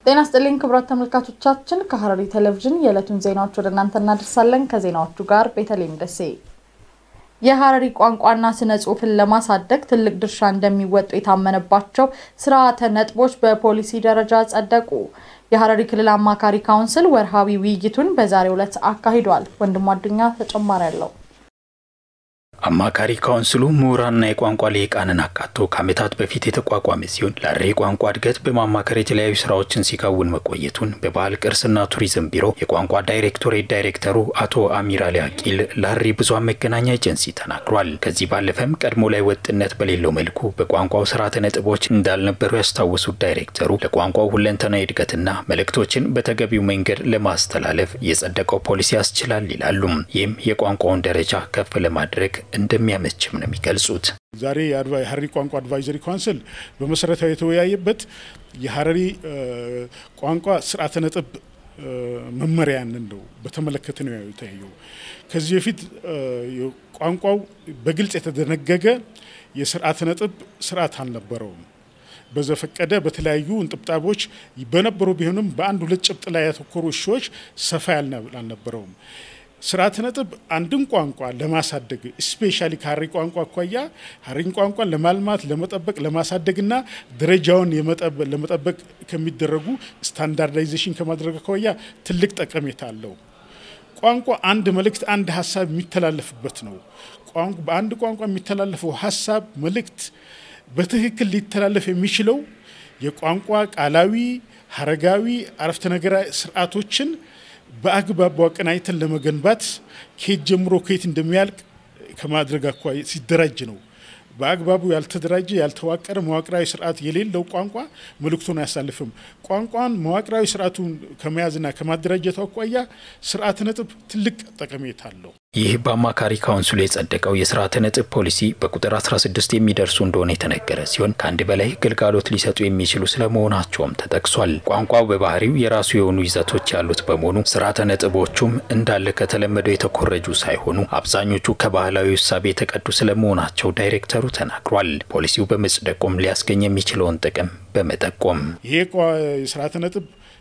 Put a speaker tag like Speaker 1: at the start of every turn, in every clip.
Speaker 1: ጤና ስጥልኝ ክቡራት ተመልካቾቻችን፣ ከሐረሪ ቴሌቪዥን የዕለቱን ዜናዎች ወደ እናንተ እናደርሳለን። ከዜናዎቹ ጋር ቤተልሔም ደሴ። የሐረሪ ቋንቋና ስነ ጽሑፍን ለማሳደግ ትልቅ ድርሻ እንደሚወጡ የታመነባቸው ስርዓተ ነጥቦች በፖሊሲ ደረጃ ጸደቁ። የሐረሪ ክልል አማካሪ ካውንስል ወርሃዊ ውይይቱን በዛሬው ዕለት አካሂዷል። ወንድሙ አዱኛ ተጨማሪ አለው።
Speaker 2: አማካሪ ካውንስሉ ምሁራንና የቋንቋ ልሂቃንን አካቶ ከዓመታት በፊት የተቋቋመ ሲሆን ለሐረሪ ቋንቋ እድገት በማማከር የተለያዩ ስራዎችን ሲከውን መቆየቱን በባህል ቅርስና ቱሪዝም ቢሮ የቋንቋ ዳይሬክቶሬት ዳይሬክተሩ አቶ አሚር አሊ አቂል ለሐረሪ ብዙኃን መገናኛ ኤጀንሲ ተናግሯል። ከዚህ ባለፈም ቀድሞ ላይ ወጥነት በሌለው መልኩ በቋንቋው ስርዓተ ነጥቦች እንዳልነበሩ ያስታወሱት ዳይሬክተሩ ለቋንቋው ሁለንተናዊ እድገትና መልእክቶችን በተገቢው መንገድ ለማስተላለፍ የጸደቀው ፖሊሲ ያስችላል ይላሉ። ይህም የቋንቋውን ደረጃ ከፍ ለማድረግ እንደሚያመችም ነው የሚገልጹት።
Speaker 3: ዛሬ የሐረሪ ቋንቋ አድቫይዘሪ ካውንስል በመሰረታዊ የተወያየበት የሐረሪ ቋንቋ ስርዓተ ነጥብ መመሪያንን ነው በተመለከተ ነው የተያየው። ከዚህ በፊት ቋንቋው በግልጽ የተደነገገ የስርዓተ ነጥብ ስርዓት አልነበረውም። በዘፈቀደ በተለያዩ እንጥብጣቦች በነበሩ ቢሆንም በአንድ ሁለት ጭብጥ ላይ ያተኮሩ እሾዎች ሰፋ አልነበረውም። ስርዓተ ነጥብ አንድን ቋንቋ ለማሳደግ ስፔሻሊ ከሐረሪ ቋንቋ አኳያ ሐረሪን ቋንቋን ለማልማት ለመጠበቅ ለማሳደግና ደረጃውን ለመጠበቅ ከሚደረጉ ስታንዳርዳይዜሽን ከማድረግ አኳያ ትልቅ ጠቀሜታ አለው። ቋንቋ አንድ መልእክት፣ አንድ ሀሳብ የሚተላለፍበት ነው። በአንድ ቋንቋ የሚተላለፈው ሀሳብ መልእክት በትክክል ሊተላለፍ የሚችለው የቋንቋ ቃላዊ፣ ሀረጋዊ፣ አረፍተ ነገራዊ ስርዓቶችን በአግባቡ አቀናጅተን ለመገንባት ከየት ጀምሮ ከየት እንደሚያልቅ ከማድረግ አኳያ ሲደራጅ ነው። በአግባቡ ያልተደራጀ ያልተዋቀረ መዋቅራዊ ስርዓት የሌለው ቋንቋ መልእክቱን አያሳልፍም። ቋንቋን መዋቅራዊ ስርዓቱን ከመያዝና ከማደራጀቱ አኳያ ስርዓተ ነጥብ ትልቅ ጠቀሜታ አለው።
Speaker 2: ይህ በአማካሪ ካውንስሉ የጸደቀው የስርዓተ ነጥብ ፖሊሲ በቁጥር 16 የሚደርሱ እንደሆነ የተነገረ ሲሆን ከአንድ በላይ ግልጋሎት ሊሰጡ የሚችሉ ስለመሆናቸውም ተጠቅሷል። ቋንቋው በባህሪው የራሱ የሆኑ ይዘቶች ያሉት በመሆኑ ስርዓተ ነጥቦቹም እንዳለ ከተለመደው የተኮረጁ ሳይሆኑ አብዛኞቹ ከባህላዊ እሳቤ የተቀዱ ስለመሆናቸው ዳይሬክተሩ ተናግሯል። ፖሊሲው በመጽደቁም ሊያስገኝ የሚችለውን ጥቅም በመጠቆም
Speaker 3: ይሄ የስርዓተ ነጥብ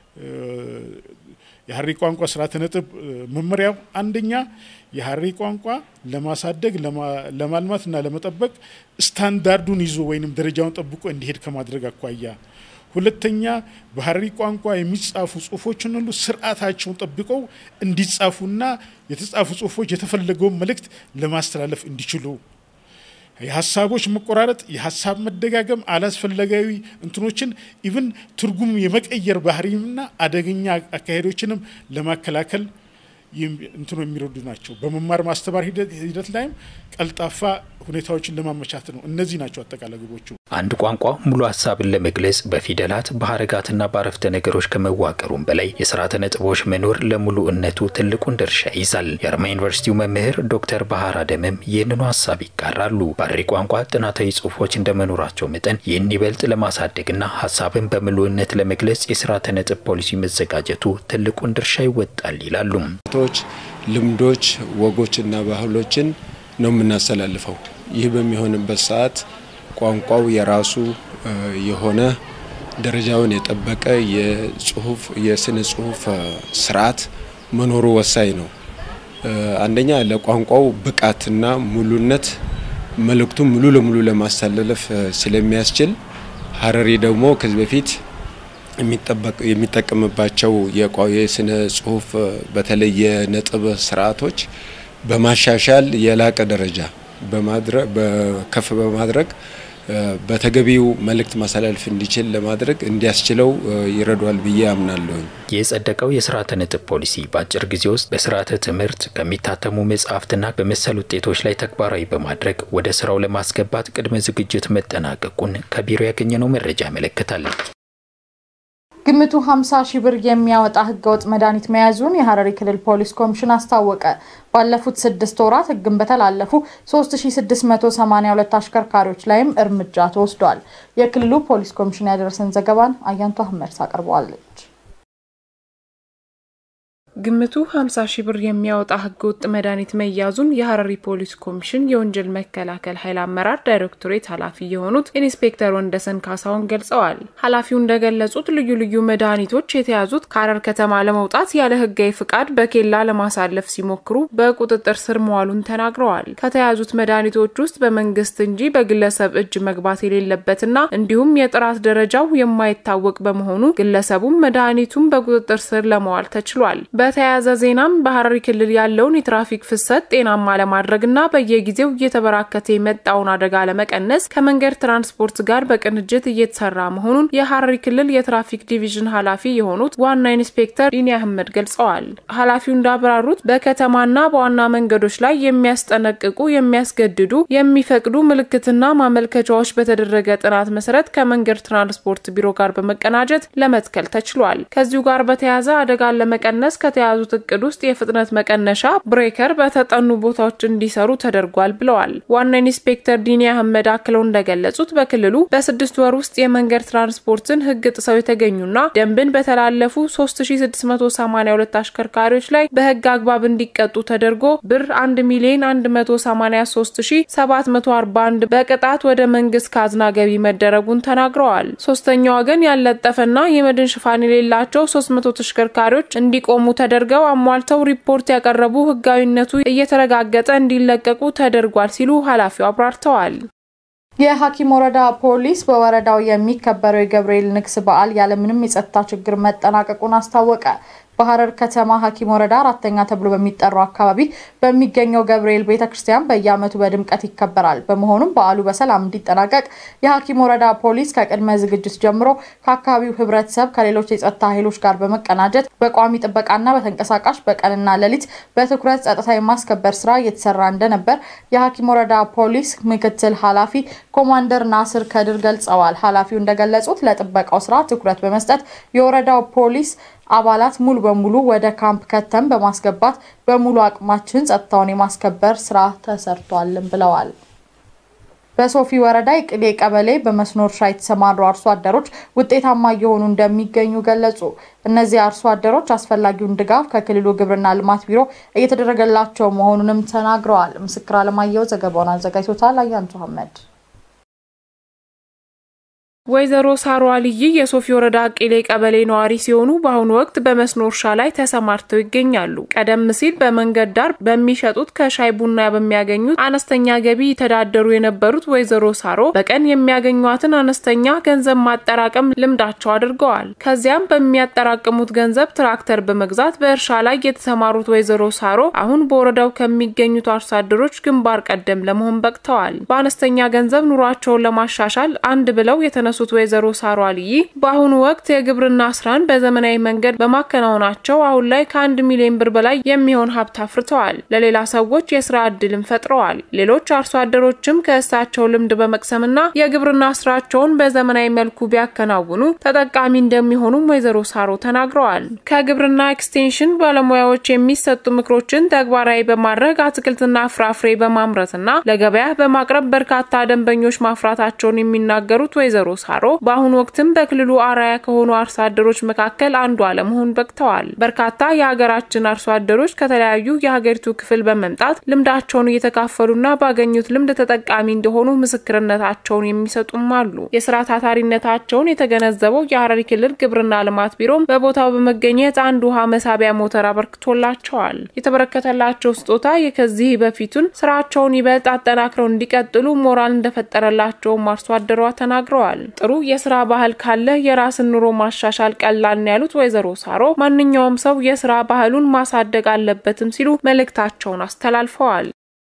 Speaker 3: የሐረሪ ቋንቋ ስርዓተ ነጥብ መመሪያው አንደኛ የሐረሪ ቋንቋ ለማሳደግ ለማልማትና ለመጠበቅ ስታንዳርዱን ይዞ ወይም ደረጃውን ጠብቆ እንዲሄድ ከማድረግ አኳያ፣ ሁለተኛ በሐረሪ ቋንቋ የሚጻፉ ጽሁፎችን ሁሉ ስርዓታቸውን ጠብቀው እንዲጻፉና የተጻፉ ጽሁፎች የተፈለገውን መልእክት ለማስተላለፍ እንዲችሉ የሀሳቦች መቆራረጥ፣ የሀሳብ መደጋገም፣ አላስፈላጊያዊ እንትኖችን ኢቭን ትርጉም የመቀየር ባህሪና አደገኛ አካሄዶችንም ለማከላከል እንትኖ የሚረዱ ናቸው። በመማር ማስተማር ሂደት ላይም ቀልጣፋ ሁኔታዎችን ለማመቻት ነው። እነዚህ ናቸው አጠቃላይ ግቦቹ።
Speaker 2: አንድ ቋንቋ ሙሉ ሀሳብን ለመግለጽ በፊደላት በሀረጋትና በአረፍተ ነገሮች ከመዋቀሩም በላይ የስርዓተ ነጥቦች መኖር ለሙሉእነቱ ትልቁን ድርሻ ይዛል። የአርማ ዩኒቨርሲቲው መምህር ዶክተር ባህር አደምም ይህንኑ ሀሳብ ይጋራሉ። በሐረሪ ቋንቋ ጥናታዊ ጽሁፎች እንደመኖራቸው መጠን ይህን ይበልጥ ለማሳደግና ሀሳብን በሙሉእነት ለመግለጽ የስርዓተ ነጥብ ፖሊሲ መዘጋጀቱ ትልቁን ድርሻ ይወጣል ይላሉ።
Speaker 4: ልምዶች፣ ወጎችና ባህሎችን ነው የምናስተላልፈው። ይህ በሚሆንበት ሰዓት ቋንቋው የራሱ የሆነ ደረጃውን የጠበቀ የጽሁፍ የስነ ጽሁፍ ስርዓት መኖሩ ወሳኝ ነው። አንደኛ ለቋንቋው ብቃትና ሙሉነት መልእክቱን ሙሉ ለሙሉ ለማስተላለፍ ስለሚያስችል ሐረሪ ደግሞ ከዚህ በፊት የሚጠቀምባቸው የስነ ጽሁፍ በተለይ የነጥብ ስርዓቶች በማሻሻል የላቀ ደረጃ ከፍ በማድረግ በተገቢው መልእክት ማስተላለፍ እንዲችል ለማድረግ እንዲያስችለው ይረዷል ብዬ አምናለሁኝ።
Speaker 2: የጸደቀው የስርዓተ ነጥብ ፖሊሲ በአጭር ጊዜ ውስጥ በስርዓተ ትምህርት ከሚታተሙ መጽሐፍትና በመሰል ውጤቶች ላይ ተግባራዊ በማድረግ ወደ ስራው ለማስገባት ቅድመ ዝግጅት መጠናቀቁን ከቢሮ ያገኘነው መረጃ ያመለክታል።
Speaker 1: ግምቱ 50 ሺህ ብር የሚያወጣ ህገወጥ መድኃኒት መያዙን የሐረሪ ክልል ፖሊስ ኮሚሽን አስታወቀ። ባለፉት ስድስት ወራት ህግን በተላለፉ 3682 አሽከርካሪዎች ላይም እርምጃ ተወስዷል። የክልሉ ፖሊስ ኮሚሽን ያደረሰን ዘገባን አያንቱ አህመድ ታቀርበዋለች።
Speaker 5: ግምቱ 50 ሺህ ብር የሚያወጣ ህገወጥ መድኃኒት መያዙን የሀረሪ ፖሊስ ኮሚሽን የወንጀል መከላከል ኃይል አመራር ዳይሬክቶሬት ኃላፊ የሆኑት ኢንስፔክተር ወንደሰን ካሳውን ገልጸዋል። ኃላፊው እንደገለጹት ልዩ ልዩ መድኃኒቶች የተያዙት ከሀረር ከተማ ለመውጣት ያለ ህጋዊ ፍቃድ በኬላ ለማሳለፍ ሲሞክሩ በቁጥጥር ስር መዋሉን ተናግረዋል። ከተያዙት መድኃኒቶች ውስጥ በመንግስት እንጂ በግለሰብ እጅ መግባት የሌለበትና እንዲሁም የጥራት ደረጃው የማይታወቅ በመሆኑ ግለሰቡም መድኃኒቱን በቁጥጥር ስር ለመዋል ተችሏል። በተያያዘ ዜናም በሀረሪ ክልል ያለውን የትራፊክ ፍሰት ጤናማ ለማድረግና በየጊዜው እየተበራከተ የመጣውን አደጋ ለመቀነስ ከመንገድ ትራንስፖርት ጋር በቅንጅት እየተሰራ መሆኑን የሀረሪ ክልል የትራፊክ ዲቪዥን ኃላፊ የሆኑት ዋና ኢንስፔክተር ዲኒ አህመድ ገልጸዋል። ኃላፊው እንዳብራሩት በከተማና በዋና መንገዶች ላይ የሚያስጠነቅቁ፣ የሚያስገድዱ፣ የሚፈቅዱ ምልክትና ማመልከቻዎች በተደረገ ጥናት መሰረት ከመንገድ ትራንስፖርት ቢሮ ጋር በመቀናጀት ለመትከል ተችሏል። ከዚሁ ጋር በተያያዘ አደጋን ለመቀነስ ከተያዙት እቅድ ውስጥ የፍጥነት መቀነሻ ብሬከር በተጠኑ ቦታዎች እንዲሰሩ ተደርጓል ብለዋል። ዋና ኢንስፔክተር ዲኒ አህመድ አክለው እንደገለጹት በክልሉ በስድስት ወር ውስጥ የመንገድ ትራንስፖርትን ሕግ ጥሰው የተገኙና ደንብን በተላለፉ 3682 አሽከርካሪዎች ላይ በሕግ አግባብ እንዲቀጡ ተደርጎ ብር 1 ሚሊዮን 183741 በቅጣት ወደ መንግስት ካዝና ገቢ መደረጉን ተናግረዋል። ሶስተኛ ወገን ያልለጠፈና የመድን ሽፋን የሌላቸው 300 ተሽከርካሪዎች እንዲቆሙ ተደርገው አሟልተው ሪፖርት ያቀረቡ ህጋዊነቱ እየተረጋገጠ እንዲለቀቁ ተደርጓል ሲሉ ኃላፊው አብራርተዋል።
Speaker 1: የሀኪም ወረዳ ፖሊስ በወረዳው የሚከበረው የገብርኤል ንግስ በዓል ያለምንም የጸጥታ ችግር መጠናቀቁን አስታወቀ። በሀረር ከተማ ሀኪም ወረዳ አራተኛ ተብሎ በሚጠራው አካባቢ በሚገኘው ገብርኤል ቤተ ክርስቲያን በየዓመቱ በድምቀት ይከበራል። በመሆኑም በዓሉ በሰላም እንዲጠናቀቅ የሀኪም ወረዳ ፖሊስ ከቅድመ ዝግጅት ጀምሮ ከአካባቢው ህብረተሰብ፣ ከሌሎች የጸጥታ ኃይሎች ጋር በመቀናጀት በቋሚ ጥበቃና በተንቀሳቃሽ በቀንና ሌሊት በትኩረት ጸጥታ የማስከበር ስራ እየተሰራ እንደነበር የሀኪም ወረዳ ፖሊስ ምክትል ኃላፊ ኮማንደር ናስር ከድር ገልጸዋል። ኃላፊው እንደገለጹት ለጥበቃው ስራ ትኩረት በመስጠት የወረዳው ፖሊስ አባላት ሙሉ በሙሉ ወደ ካምፕ ከተም በማስገባት በሙሉ አቅማችን ጸጥታውን የማስከበር ስራ ተሰርቷልም ብለዋል። በሶፊ ወረዳ የቅሌ ቀበሌ በመስኖ እርሻ የተሰማሩ አርሶ አደሮች ውጤታማ እየሆኑ እንደሚገኙ ገለጹ። እነዚህ አርሶ አደሮች አስፈላጊውን ድጋፍ ከክልሉ ግብርና ልማት ቢሮ እየተደረገላቸው መሆኑንም ተናግረዋል። ምስክር አለማየሁ ዘገባውን አዘጋጅቶታል። አያንቱ አህመድ
Speaker 5: ወይዘሮ ሳሮ አልይ የሶፊ ወረዳ ቄሌ ቀበሌ ነዋሪ ሲሆኑ በአሁኑ ወቅት በመስኖ እርሻ ላይ ተሰማርተው ይገኛሉ። ቀደም ሲል በመንገድ ዳር በሚሸጡት ከሻይ ቡና በሚያገኙት አነስተኛ ገቢ ይተዳደሩ የነበሩት ወይዘሮ ሳሮ በቀን የሚያገኟትን አነስተኛ ገንዘብ ማጠራቀም ልምዳቸው አድርገዋል። ከዚያም በሚያጠራቅሙት ገንዘብ ትራክተር በመግዛት በእርሻ ላይ የተሰማሩት ወይዘሮ ሳሮ አሁን በወረዳው ከሚገኙት አርሶ አደሮች ግንባር ቀደም ለመሆን በቅተዋል። በአነስተኛ ገንዘብ ኑሯቸውን ለማሻሻል አንድ ብለው የተነ ሱት ወይዘሮ ሳሮ አልይ በአሁኑ ወቅት የግብርና ስራን በዘመናዊ መንገድ በማከናወናቸው አሁን ላይ ከአንድ ሚሊዮን ብር በላይ የሚሆን ሀብት አፍርተዋል። ለሌላ ሰዎች የስራ እድልም ፈጥረዋል። ሌሎች አርሶ አደሮችም ከእሳቸው ልምድ በመቅሰምና የግብርና ስራቸውን በዘመናዊ መልኩ ቢያከናውኑ ተጠቃሚ እንደሚሆኑም ወይዘሮ ሳሮ ተናግረዋል። ከግብርና ኤክስቴንሽን ባለሙያዎች የሚሰጡ ምክሮችን ተግባራዊ በማድረግ አትክልትና ፍራፍሬ በማምረትና ለገበያ በማቅረብ በርካታ ደንበኞች ማፍራታቸውን የሚናገሩት ወይዘሮ ሳሮ በአሁኑ ወቅትም በክልሉ አርአያ ከሆኑ አርሶ አደሮች መካከል አንዷ ለመሆን በቅተዋል። በርካታ የሀገራችን አርሶ አደሮች ከተለያዩ የሀገሪቱ ክፍል በመምጣት ልምዳቸውን እየተካፈሉና ባገኙት ልምድ ተጠቃሚ እንደሆኑ ምስክርነታቸውን የሚሰጡም አሉ። የስራ ታታሪነታቸውን የተገነዘበው የሀረሪ ክልል ግብርና ልማት ቢሮም በቦታው በመገኘት አንድ ውሃ መሳቢያ ሞተር አበርክቶላቸዋል። የተበረከተላቸው ስጦታ የከዚህ በፊቱን ስራቸውን ይበልጥ አጠናክረው እንዲቀጥሉ ሞራል እንደፈጠረላቸውም አርሶ አደሯ ተናግረዋል። ጥሩ የስራ ባህል ካለ የራስን ኑሮ ማሻሻል ቀላል ነው ያሉት ወይዘሮ ሳሮ ማንኛውም ሰው የስራ ባህሉን ማሳደግ አለበትም ሲሉ መልእክታቸውን አስተላልፈዋል።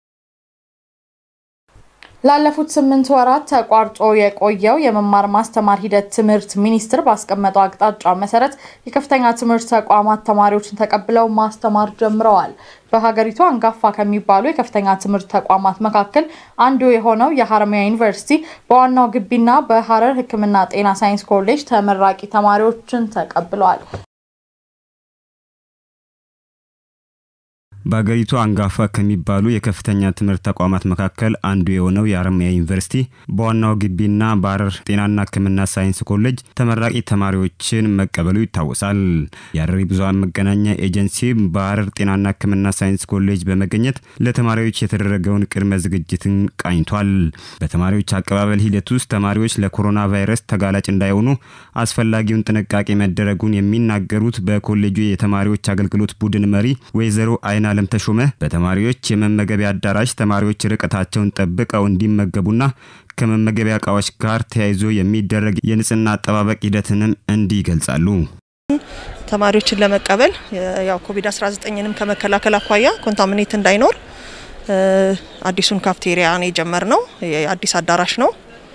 Speaker 1: ላለፉት ስምንት ወራት ተቋርጦ የቆየው የመማር ማስተማር ሂደት ትምህርት ሚኒስቴር ባስቀመጠው አቅጣጫ መሰረት የከፍተኛ ትምህርት ተቋማት ተማሪዎችን ተቀብለው ማስተማር ጀምረዋል። በሀገሪቱ አንጋፋ ከሚባሉ የከፍተኛ ትምህርት ተቋማት መካከል አንዱ የሆነው የሀረማያ ዩኒቨርሲቲ በዋናው ግቢና በሀረር ሕክምና ጤና ሳይንስ ኮሌጅ ተመራቂ ተማሪዎችን ተቀብለዋል።
Speaker 6: በሀገሪቱ አንጋፋ ከሚባሉ የከፍተኛ ትምህርት ተቋማት መካከል አንዱ የሆነው የሀረማያ ዩኒቨርሲቲ በዋናው ግቢና በሀረር ጤናና ሕክምና ሳይንስ ኮሌጅ ተመራቂ ተማሪዎችን መቀበሉ ይታወሳል። የሀረሪ ብዙኃን መገናኛ ኤጀንሲ በሀረር ጤናና ሕክምና ሳይንስ ኮሌጅ በመገኘት ለተማሪዎች የተደረገውን ቅድመ ዝግጅትን ቃኝቷል። በተማሪዎች አቀባበል ሂደት ውስጥ ተማሪዎች ለኮሮና ቫይረስ ተጋላጭ እንዳይሆኑ አስፈላጊውን ጥንቃቄ መደረጉን የሚናገሩት በኮሌጁ የተማሪዎች አገልግሎት ቡድን መሪ ወይዘሮ አይን አለም ተሾመ በተማሪዎች የመመገቢያ አዳራሽ ተማሪዎች ርቀታቸውን ጠብቀው እንዲመገቡና ከመመገቢያ እቃዎች ጋር ተያይዞ የሚደረግ የንጽህና አጠባበቅ ሂደትንም እንዲህ ይገልጻሉ።
Speaker 7: ተማሪዎችን ለመቀበል ያው ኮቪድ-19ንም ከመከላከል አኳያ ኮንታሚኔት እንዳይኖር አዲሱን ካፍቴሪያ ነው የጀመርነው። የአዲስ አዳራሽ ነው።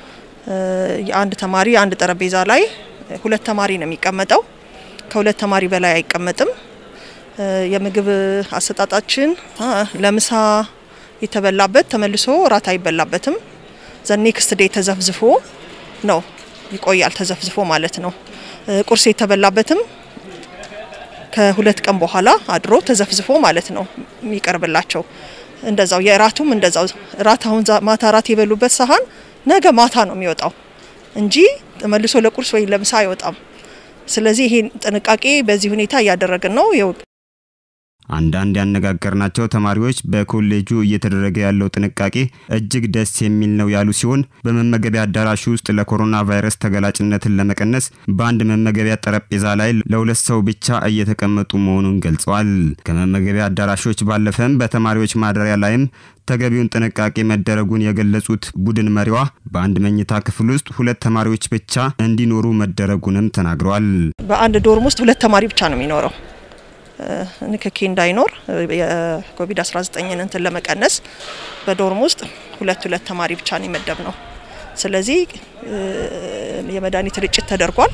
Speaker 7: የአንድ ተማሪ አንድ ጠረጴዛ ላይ ሁለት ተማሪ ነው የሚቀመጠው። ከሁለት ተማሪ በላይ አይቀመጥም። የምግብ አሰጣጣችን ለምሳ የተበላበት ተመልሶ እራት አይበላበትም። ዘኔክስት ዴይ ተዘፍዝፎ ነው ይቆያል። ተዘፍዝፎ ማለት ነው። ቁርስ የተበላበትም ከሁለት ቀን በኋላ አድሮ ተዘፍዝፎ ማለት ነው የሚቀርብላቸው። እንደዛው የእራቱም እንደዛው እራት አሁን ማታ እራት የበሉበት ሳህን ነገ ማታ ነው የሚወጣው እንጂ ተመልሶ ለቁርስ ወይ ለምሳ አይወጣም። ስለዚህ ይሄን ጥንቃቄ በዚህ ሁኔታ እያደረግን ነው።
Speaker 6: አንዳንድ ያነጋገርናቸው ተማሪዎች በኮሌጁ እየተደረገ ያለው ጥንቃቄ እጅግ ደስ የሚል ነው ያሉ ሲሆን በመመገቢያ አዳራሽ ውስጥ ለኮሮና ቫይረስ ተገላጭነትን ለመቀነስ በአንድ መመገቢያ ጠረጴዛ ላይ ለሁለት ሰው ብቻ እየተቀመጡ መሆኑን ገልጸዋል። ከመመገቢያ አዳራሾች ባለፈም በተማሪዎች ማደሪያ ላይም ተገቢውን ጥንቃቄ መደረጉን የገለጹት ቡድን መሪዋ በአንድ መኝታ ክፍል ውስጥ ሁለት ተማሪዎች ብቻ እንዲኖሩ መደረጉንም ተናግረዋል።
Speaker 7: በአንድ ዶርም ውስጥ ሁለት ተማሪ ብቻ ነው የሚኖረው ንክኪ እንዳይኖር የኮቪድ-19ን እንትን ለመቀነስ በዶርም ውስጥ ሁለት ሁለት ተማሪ ብቻ ነው የመደብ ነው። ስለዚህ የመድኃኒት ርጭት ተደርጓል።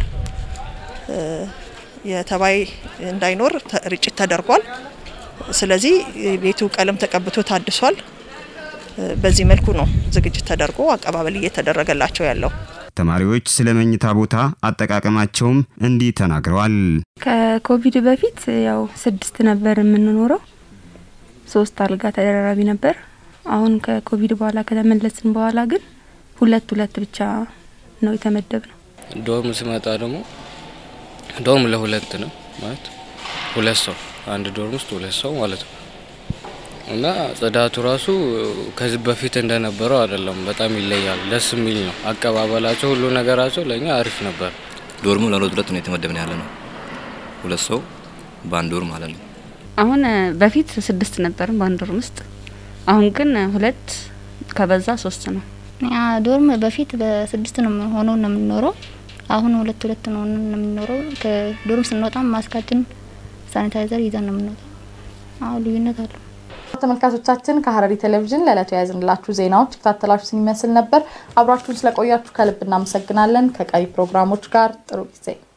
Speaker 7: የተባይ እንዳይኖር ርጭት ተደርጓል። ስለዚህ ቤቱ ቀለም ተቀብቶ ታድሷል። በዚህ መልኩ ነው ዝግጅት ተደርጎ አቀባበል እየተደረገላቸው ያለው።
Speaker 6: ተማሪዎች ስለ መኝታ ቦታ አጠቃቀማቸውም እንዲህ ተናግረዋል።
Speaker 8: ከኮቪድ በፊት ያው ስድስት ነበር የምንኖረው፣ ሶስት አልጋ ተደራራቢ ነበር። አሁን ከኮቪድ በኋላ ከተመለስን በኋላ ግን ሁለት ሁለት ብቻ ነው የተመደብ ነው።
Speaker 9: ዶርም ስመጣ ደግሞ ዶርም ለሁለት ነው ማለት ሁለት ሰው አንድ ዶርም ውስጥ ሁለት ሰው ማለት ነው እና ጽዳቱ ራሱ ከዚህ በፊት እንደነበረው አይደለም። በጣም ይለያል። ደስ የሚል ነው አቀባበላቸው፣ ሁሉ ነገራቸው ለእኛ አሪፍ ነበር።
Speaker 10: ዶርሙ ለሁለት ሁለት ነው የተመደብን ያለ ነው። ሁለት ሰው በአንድ ዶርም ማለት ነው።
Speaker 11: አሁን በፊት ስድስት ነበርን በአንድ ዶርም ውስጥ፣ አሁን ግን ሁለት ከበዛ ሶስት ነው።
Speaker 12: ዶርም በፊት በስድስት ነው ሆኖ ነው የምንኖረው። አሁን ሁለት ሁለት ነው የምንኖረው። ከዶርም ስንወጣ ማስካችን ሳኒታይዘር ይዘን ነው የምንወጣው። አሁን ልዩነት አለው።
Speaker 1: ተመልካቾቻችን ከሀረሪ ቴሌቪዥን ለዕለቱ የያዝንላችሁ ዜናዎች የከታተላችሁትን ይመስል ነበር። አብራችሁን ስለቆያችሁ ከልብ እናመሰግናለን። ከቀሪ ፕሮግራሞች ጋር ጥሩ ጊዜ